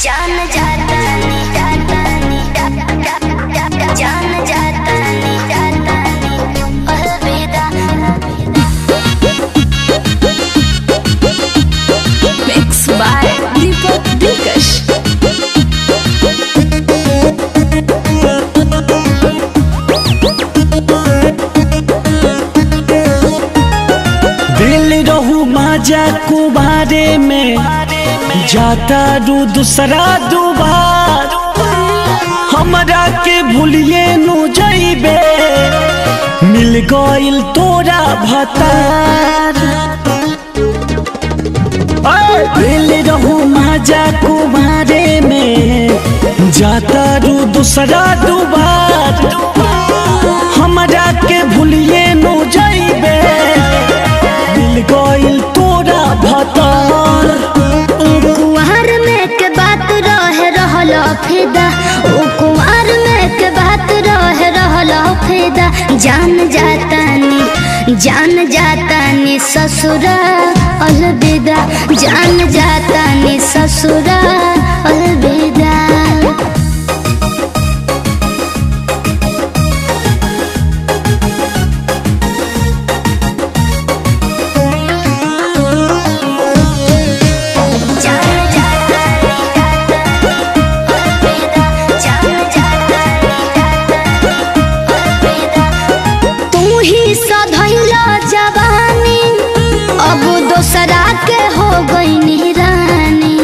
जान जाता नी जाता नी जान जाता नी जाता नी अलविदा Mix by Deepak Dikash. दिल रहू माजा कुबारे में जाता रू दूसरा दुबार हमरा के भूलिए नु जइबे मिल गइल तोरा भतार दिल रहू माजा कुबारे में जाता रू दूसरा दुबार हमरा के भूलिए नु जइबे मिल गइल तोरा भतार कुंवर में के बात रहे रहल फिदा ओ कुंवर में के बात रहे रहल फिदा जान जाता नी जान जाता नी ससुरा अलविदा जान जाता नी ससुरा अलविदा जान जाता नी अलविदा जान जाता नी अलविदा तू ही सधैला जवानी अब दोसरा के हो गई रानी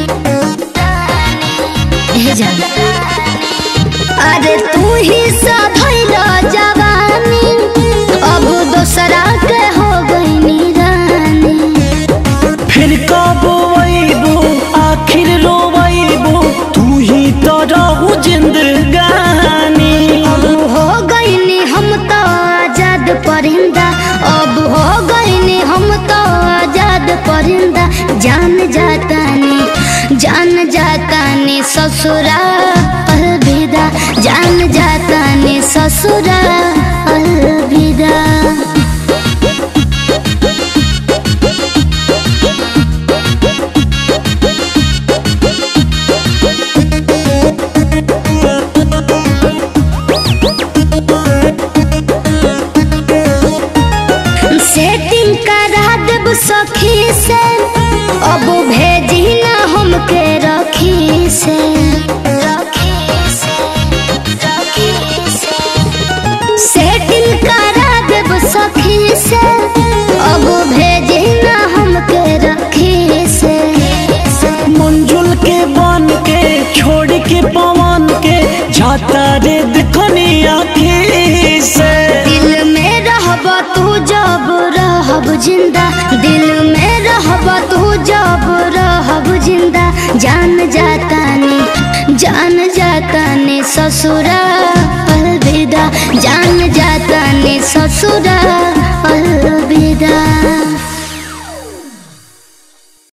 हे जान अरे तू ही सधैला जवानी अब दोसरा के हो गई रानी फिर कब अइबू आखिर रोवैबू तू ही तो रहू जिंदगानी अब हो गईनी हम तो आजाद परिंदा अब हो गईनी हम तो आजाद परिंदा जान जाता नी जान जाता नी ससुरा अलविदा जान जाता नी ससुरा अलविदा सेटिंग करा देब सखी से अब भेजी ना हमके रखी से सेटिंग करा देब सखी से अब भेजी ना हमके रखी से मंजुल के बन के छोड़ के पवन के जाता रे दिखनी आखी से दिल में रहब तू जब रहब जिंदा दिल में रहब तू जब रहब जिंदा जान जाता नी जान जाता नी ससुरा अलविदा जान जाता नी ससुरा अलविदा